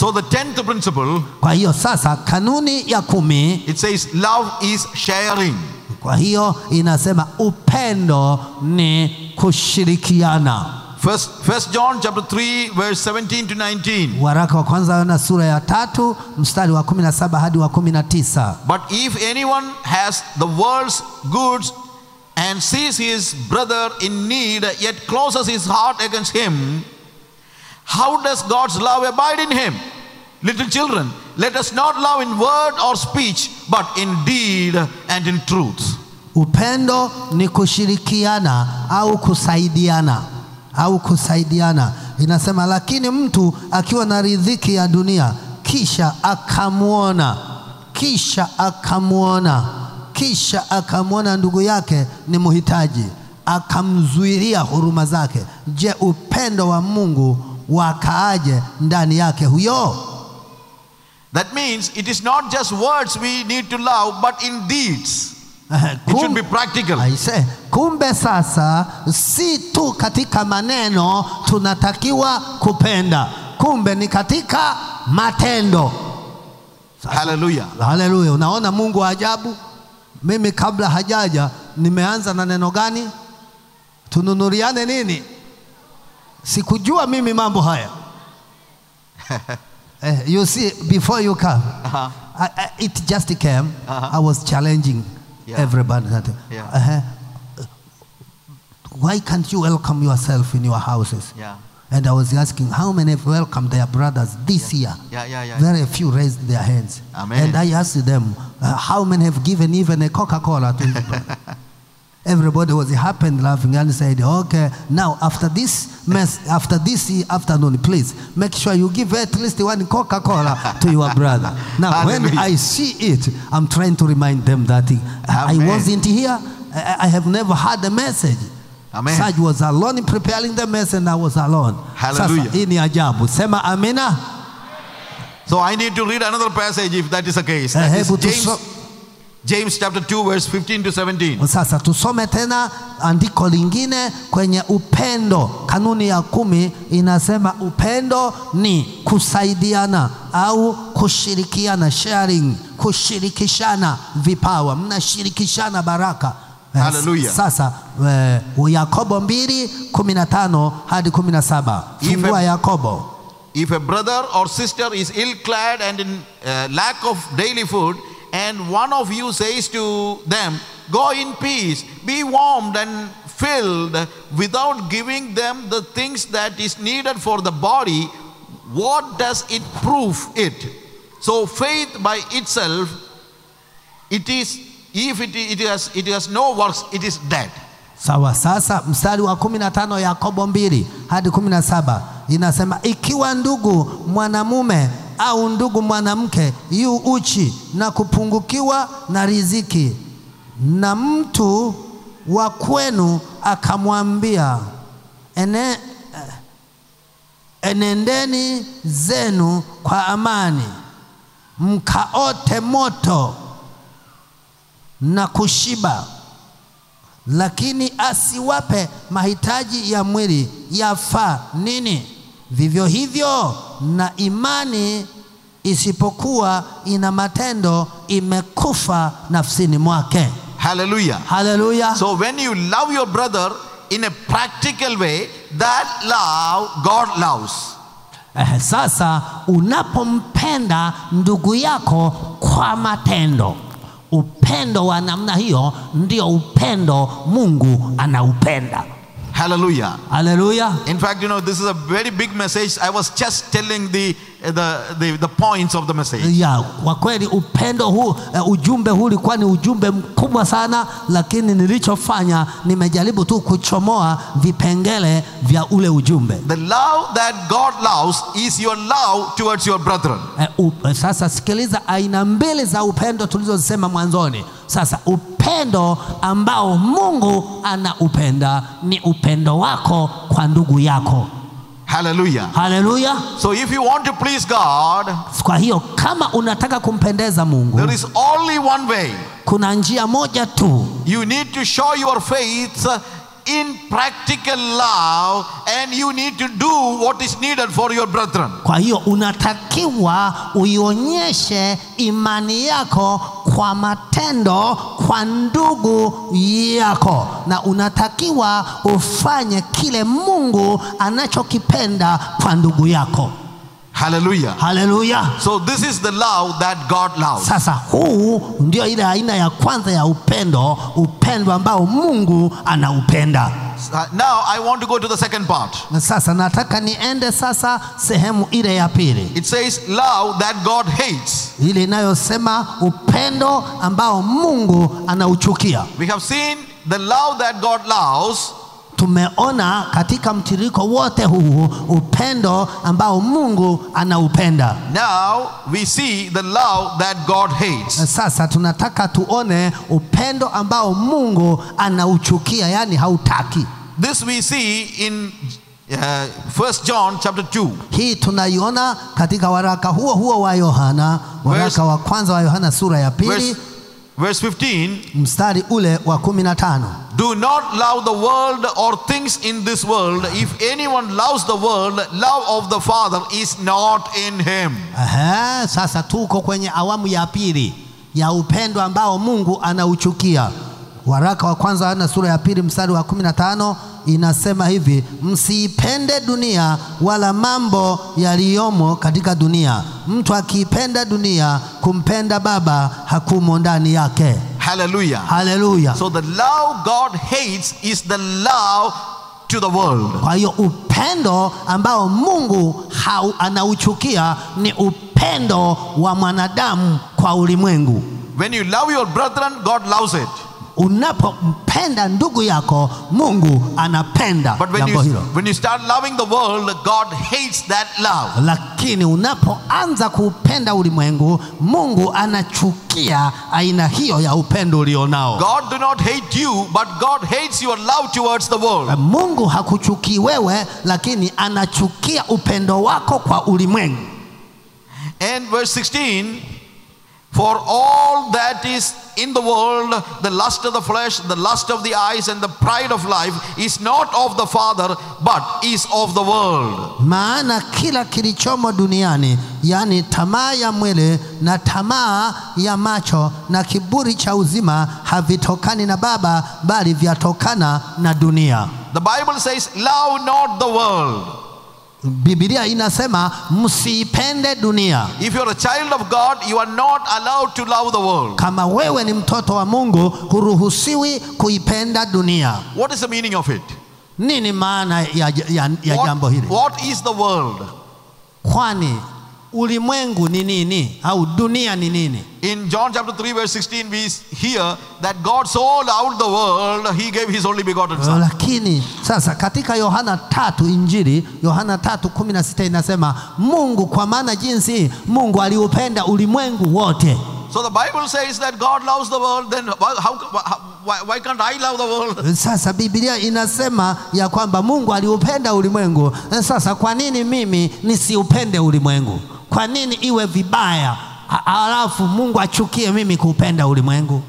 So the tenth principle, Kwa hiyo sasa, kanuni ya kumi, it says love is sharing. kwa hiyo inasema upendo ni kushirikiana. First, First John chapter 3, verse 17 to 19. Waraka wa kwanza Yohana sura ya tatu mstari wa 17 hadi wa 19. But if anyone has the world's goods and sees his brother in need, yet closes his heart against him, how does God's love abide in him? Little children, let us not love in word or speech, but in deed and in truth. Upendo ni kushirikiana au kusaidiana au kusaidiana. Inasema, lakini mtu akiwa na riziki ya dunia kisha akamwona kisha akamwona kisha akamwona ndugu yake ni mhitaji, akamzuilia huruma zake, je, upendo wa Mungu wakaaje ndani yake huyo? That means it is not just words we need to love, but in deeds. Eh, It should kum- be practical. Aise, kumbe sasa si tu katika maneno tunatakiwa kupenda, kumbe ni katika matendo. Hallelujah. Haleluya! Unaona Mungu wa ajabu. Mimi kabla hajaja nimeanza na neno gani? Tununuriane nini? Sikujua mimi mambo haya. Eh, you see, before you come, Uh-huh. I, I, it just came. Uh-huh. I was challenging Yeah. everybody. that, Yeah. uh-huh, why can't you welcome yourself in your houses? Yeah. And I was asking, how many have welcomed their brothers this year? Yeah, yeah, yeah. Very few raised their hands. Amen. And I asked them, uh, how many have given even a Coca Cola to his brother? Everybody was happy and laughing and said, okay, now after this mess, after this afternoon, please make sure you give at least one Coca Cola to your brother. Now, when Hallelujah. I see it, I'm trying to remind them that I I Amen. wasn't here. I I have never had a message. Amen. Saj was alone in preparing the message and I was alone. Hallelujah. Sasa hii ni ajabu. Sema amina. So I need to read another passage if that is the case. Eh, That is hebu James, tuso- James chapter 2, verse 15 to 17. Sasa tusome tena andiko lingine kwenye upendo. Kanuni ya kumi inasema upendo ni kusaidiana au kushirikiana, sharing, kushirikishana vipawa, mnashirikishana baraka. Eh, Hallelujah. Sasa eh, Yakobo mbili kumi na tano hadi kumi na saba If fungua a- Yakobo. If a brother or sister is ill clad and in uh, lack of daily food, and one of you says to them, Go in peace, be warmed and filled, without giving them the things that is needed for the body, what does it prove it? So faith by itself, it is, if it, it, has, it has no works, it is dead. Sawa. Sasa mstari wa kumi na tano Yakobo mbili hadi kumi na saba inasema ikiwa ndugu mwanamume au ndugu mwanamke yu uchi na kupungukiwa na riziki, na mtu wa kwenu akamwambia ene, eh, enendeni zenu kwa amani mkaote moto na kushiba lakini asiwape mahitaji ya mwili yafaa nini? Vivyo hivyo na imani isipokuwa ina matendo imekufa nafsini mwake. Hallelujah. Haleluya! So when you love your brother in a practical way, that love God loves. Eh, sasa unapompenda ndugu yako kwa matendo, upendo wa namna hiyo ndio upendo Mungu anaupenda. Hallelujah. Haleluya! In fact, you know, this is a very big message. I was just telling the, the, the, the points of the message. ya kwa kweli upendo huu uh, ujumbe huu ulikuwa ni ujumbe mkubwa sana, lakini nilichofanya nimejaribu tu kuchomoa vipengele vya ule ujumbe. The love that God loves is your love towards your brethren. Uh, up, sasa sikiliza aina mbili za upendo tulizozisema mwanzoni. Sasa upendo ambao Mungu anaupenda ni upendo wako kwa ndugu yako. Hallelujah. Haleluya! So if you want to please God, Kwa hiyo kama unataka kumpendeza Mungu, there is only one way. kuna njia moja tu You need to show your faith in practical love and you need to do what is needed for your brethren. Kwa hiyo unatakiwa uionyeshe imani yako kwa matendo kwa ndugu yako, na unatakiwa ufanye kile Mungu anachokipenda kwa ndugu yako. Hallelujah. Haleluya! So this is the love that God loves. Sasa huu ndio ile aina ya kwanza ya upendo, upendo ambao Mungu anaupenda. Uh, now I want to go to the second part. Na sasa nataka niende sasa sehemu ile ya pili, It says love that God hates. ile inayosema upendo ambao Mungu anauchukia. We have seen the love that God loves Tumeona katika mtiririko wote huu upendo ambao Mungu anaupenda. Now we see the love that God hates. Na sasa tunataka tuone upendo ambao Mungu anauchukia, yani hautaki. This we see in uh, 1 John chapter 2. Hii tunaiona katika waraka huo huo wa Yohana, waraka Verse- wa kwanza wa Yohana sura ya pili Verse, verse 15 mstari ule wa kumi na tano. Do not love the world or things in this world. If anyone loves the world, love of the Father is not in him. Aha, sasa tuko kwenye awamu ya pili ya upendo ambao Mungu anauchukia. Waraka wa kwanza wa Yohana sura ya pili mstari wa 15 inasema hivi, msiipende dunia wala mambo yaliyomo katika dunia. Mtu akiipenda dunia, kumpenda Baba hakumo ndani yake. Hallelujah. Haleluya! So the love God hates is the love to the world. Kwa hiyo upendo ambao Mungu hau, anauchukia ni upendo wa mwanadamu kwa ulimwengu. When you love your brethren, God loves it. Unapompenda ndugu yako, Mungu anapenda But when you, jambo hilo. when you start loving the world, God hates that love. Lakini unapoanza kuupenda ulimwengu, Mungu anachukia aina hiyo ya upendo ulionao. God do not hate you, but God hates your love towards the world. Mungu hakuchukii wewe, lakini anachukia upendo wako kwa ulimwengu. And verse 16, for all that is in the world, the lust of the flesh, the lust of the eyes, and the pride of life is not of the Father, but is of the world. Maana kila kilichomo duniani, yaani tamaa ya mwili na tamaa ya macho na kiburi cha uzima, havitokani na Baba, bali vyatokana na dunia. The Bible says, Love not the world. Biblia inasema msiipende dunia. If you're a child of God, you are not allowed to love the world. Kama wewe ni mtoto wa Mungu, huruhusiwi kuipenda dunia. What is the meaning of it? Nini maana ya, ya, ya jambo What, hili? what is the world? Kwani ulimwengu ni nini au dunia ni nini? In John chapter 3, verse 16, we hear that God so loved the world, he gave his only begotten Son. Lakini sasa katika Yohana tatu Injili Yohana tatu kumi na sita inasema Mungu, kwa maana jinsi Mungu aliupenda ulimwengu wote. So the Bible says that God loves the world, then why- how, why, why can't I love the world? Sasa Biblia inasema ya kwamba Mungu aliupenda ulimwengu. Sasa kwa nini mimi nisiupende ulimwengu? Kwa nini iwe vibaya a- alafu Mungu achukie mimi kuupenda ulimwengu?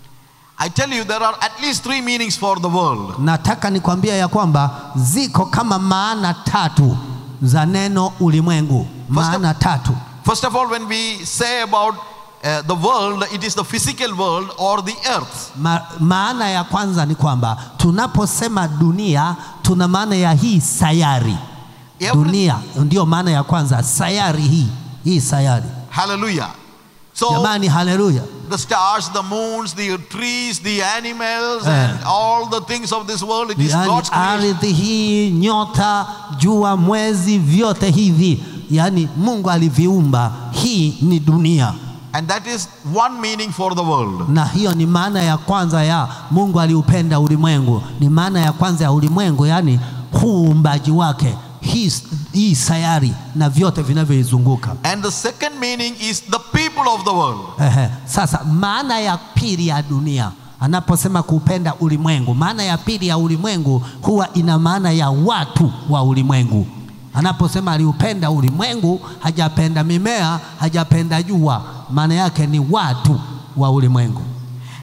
I tell you, there are at least three meanings for the world. Nataka nikwambia ya kwamba ziko kama maana tatu za neno ulimwengu, maana tatu. First of all, when we say about uh, the world, it is the physical world or the earth. Ma, maana ya kwanza ni kwamba tunaposema dunia tuna maana ya hii sayari. Every- Dunia ndio maana ya kwanza, sayari hii hii sayari. Hallelujah. So Jamani, haleluya! the stars, the moons, the trees, the animals, Eh. and all the things of this world, it is Yaani God's creation. ardhi hii, nyota, jua, mwezi, vyote hivi, yaani Mungu aliviumba. Hii ni dunia, And that is one meaning for the world. na hiyo ni maana ya kwanza ya Mungu aliupenda ulimwengu. Ni maana ya kwanza ya ulimwengu, yaani huu uumbaji wake, hii, hii sayari na vyote vinavyoizunguka. And the second meaning is the people of the world. Ehe. Sasa maana ya pili ya dunia anaposema kupenda ulimwengu, maana ya pili ya ulimwengu huwa ina maana ya watu wa ulimwengu. Anaposema aliupenda ulimwengu, hajapenda mimea, hajapenda jua, maana yake ni watu wa ulimwengu.